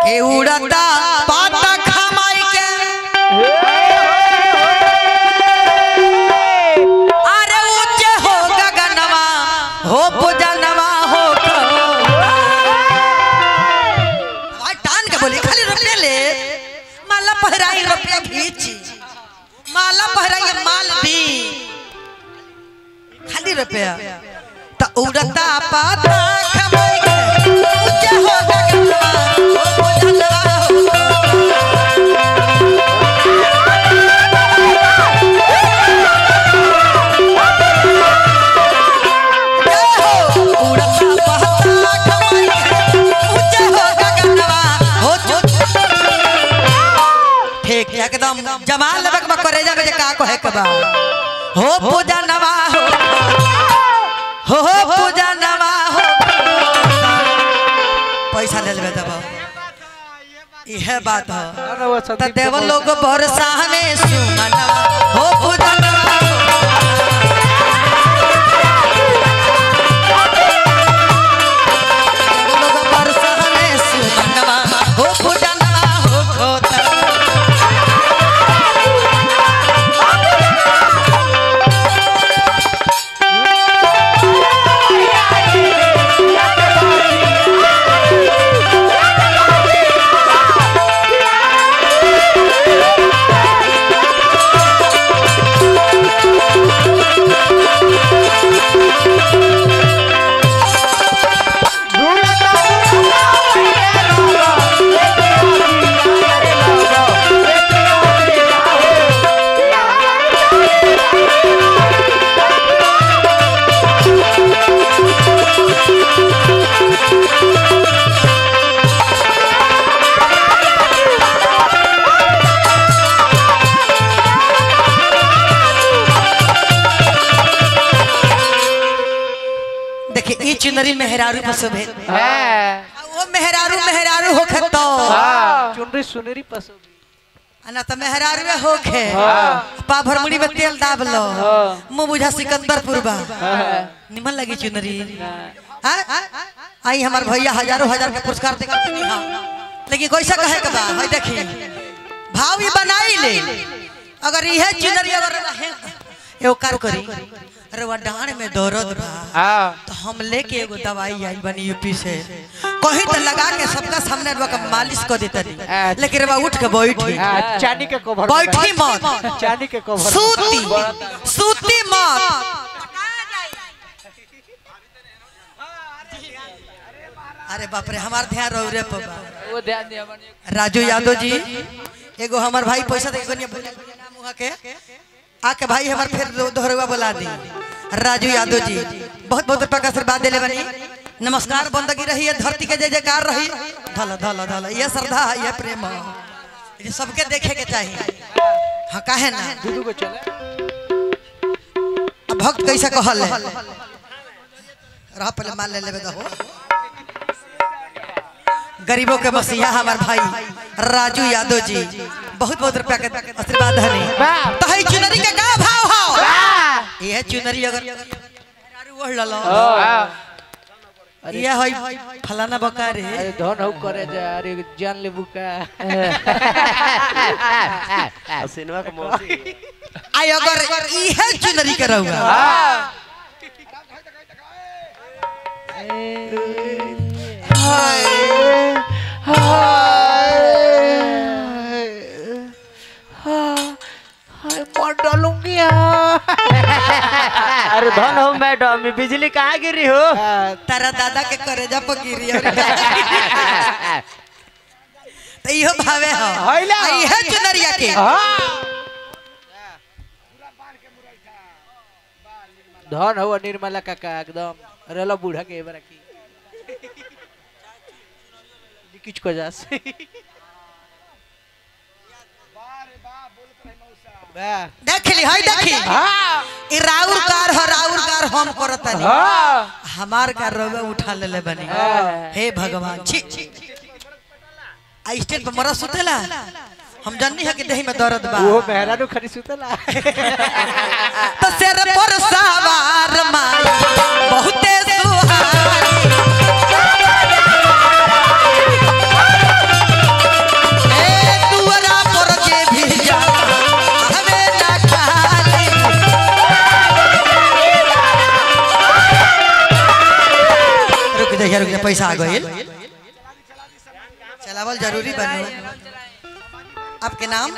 के उड़ता पाता खमाई के अरे ऊंचे हो गगनवा हो पूजनवा हो भाई टान के बोली खाली रुपये ले माला पहराई रुपया खींची माला पहराई माल दी खाली रुपया त उड़ता पाता खमाई के ऊंचे हो गगनवा हो पूजनवा हो ठीक एकदम जमाल लेबक में करे जाबे जे का कहे के बा हो पूजा नवा हो हो हो पूजा नवा हो पैसा ले लेबे तब इहे बात है त देव लोग भरोसा में सुमनवा हो पूजा नवा हो लोग बरसा में सुमनवा हो पूजनवा हो खोता देखिए ई चुनरी मेहरारू पसंद है वो मेहरारू मेहरारू होखे तो चुनरी सुनरी पसंद ना तो मेहरारू में होखे पा भरमुड़ी में तेल दाब लो मुंह बुझा सिकंदरपुर बा निमन लगी चुनरी हाँ? आई हमार भैया हजारों हजार के पुरस्कार दे के हाँ लेकिन कैसा कहे के बा भाई देखी भाव ही बनाई ले अगर यह चुनरी अगर रहे एगो कार करी अरे वो डांड में दर्द बा तो हम लेके एगो दवाई आई बनी यूपी से कहीं तो लगा के सबका सामने रवा के मालिश कर देता नहीं लेकिन रवा उठ के बैठी चांदी के कवर बैठी मत चांदी के कवर सूती सूती मत अरे बाप रे हमार ध्यान रहो रे पबा वो ध्यान दिया हमने राजू यादव जी एगो हमार भाई पैसा दे के नाम वहाँ के आके भाई हमार फिर दो- दोहरवा बुला दी राजू यादव जी बहुत बहुत रुपया का आशीर्वाद दिले बनी नमस्कार बंदगी रही है धरती के जय जयकार रही धल धल धल ये श्रद्धा है ये प्रेम है ये सबके देखे के चाहिए हाँ काहे ना दूधू को चले अब भक्त कैसे कहल है रह पहले मान ले लेबे दहो गरीबों के मसीहा हमार भाई राजू यादव जी बहुत बहुत रुपया के आशीर्वाद हनी तो है चुनरी के का भाव हो ये चुनरी अगर दारू ओढ़ ललो ये है फलाना बका रे अरे धन हो करे जा अरे जान ले बुका सिनेमा का मौसी आई अगर इहे चुनरी के रहुआ मर डालूंगी अरे धन हो मैडम ये बिजली कहाँ गिरी हो तारा दादा के करेजा पर गिरी और तो इहो भावे हो हैला। आ इहे चुनरिया के धन हो निर्मला काका एकदम रेला बूढ़ा के एबार की किच को जास वाह देखली है देखी ई राउर कार हो राउर कार हम करतनी हमार कार रोगा उठा लेले बनी हे भगवान छी छी आ स्टेट पे मरा सुतेला हम जाननी है कि देही में दर्द बा वो मेहरानू खरी सुतला तो सिर पर सवार माई बहुते सुहानी पैसा आ गइल चलावल जरूरी बने आपके नाम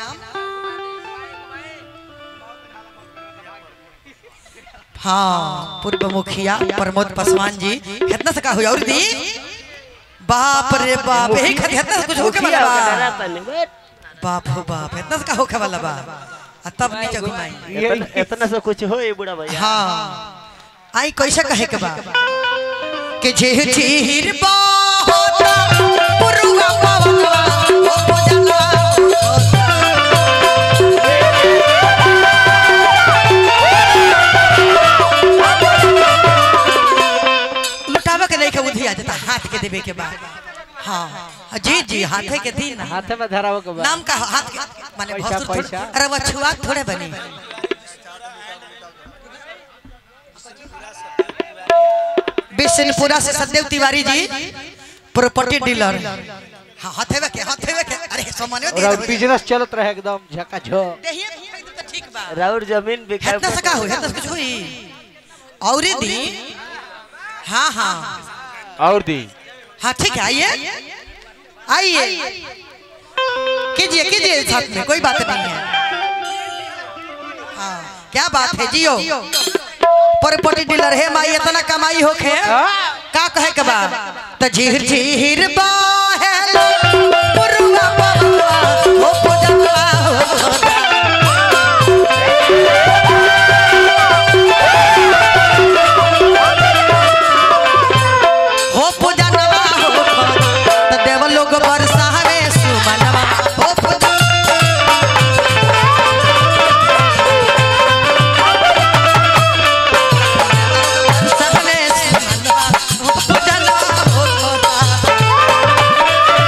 हाँ पूर्व मुखिया प्रमोद पासवान जी कितना से का हुआ और दी बाप रे बाप यही खातिर इतना से कुछ होके वाला बा बाप हो बाप इतना से का होके वाला बा आ तब नीचे घुमाई इतना इतना से कुछ हो बुढ़ा भैया हाँ आई कैसे कहे के बा कि झीर झीर बाहोता पुरुआ पावा ओ पूजना लुटावे के नहीं के बुद्धि आ जाता हाथ के देवे के बाद हाँ जी जी हाथे के दिन हाथे में धराव के बाद नाम का हाथ के माने पैसा, भसुर थोड़े- पैसा। अरे वो छुआ थोड़े बनी बिशनपुरा से सदैव तिवारी जी प्रॉपर्टी डीलर हाँ हथेवे के हथेवे के अरे सामान्य दे और देवे बिजनेस चलत रहे एकदम झकाझक देहिए तो ठीक बा राउर जमीन बिका हेतना से का होई हेतना से कुछ होई औरी दी हाँ हाँ और दी हाँ ठीक है आइए आइए कीजिए कीजिए साथ में कोई बात नहीं है हाँ क्या बात है जियो प्रॉपर्टी डीलर है माई इतना कमाई होखे का कहे के बाद त झीर झीर बाहेल पुरुआ बबुआ हो पूजनवा होता हो पूजनवा होता त देव लोग बरसावे सुमनवा हो पूजन बरसावे सुमनवा हो पूजनवा होता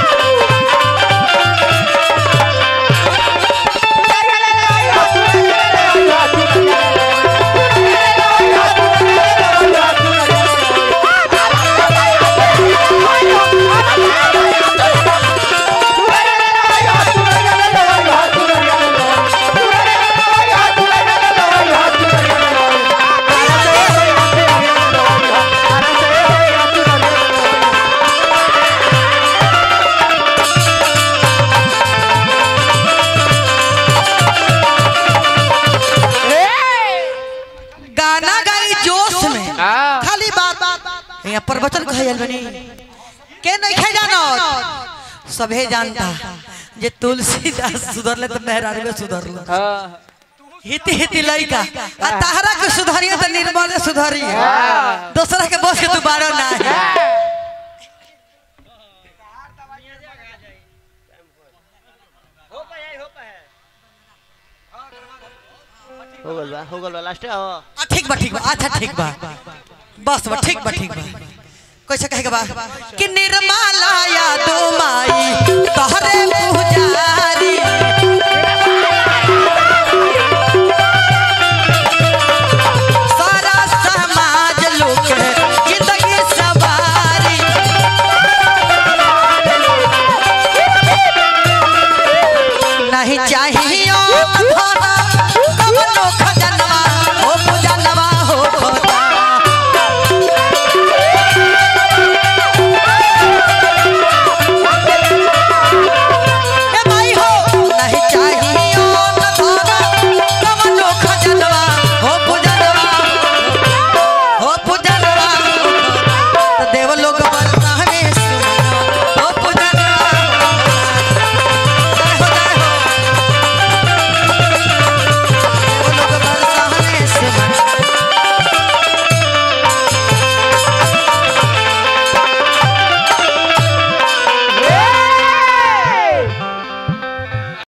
गाना गाई जोश में हाँ। खाली बात यहाँ प्रवचन कहल बनी के नहीं खे जानो सभे जानता जे तुलसीदास सुधरले तो मेहरारू में सुधरलो हाँ हिति हिति लइका आ ताहरा के सुधारिए तो निर्मल सुधारी दूसरा के बस के तू बारो ना है हो गल बा हो गल बा लास्ट आओ आ, ठीक बा ठीक बा अच्छा ठीक बा बस बा ठीक बा ठीक बा कैसे कहे के बा कि निर्मला या दो माई तोहरे पुजारी सारा समाज लोग जिंदगी सवारी नहीं चाहिए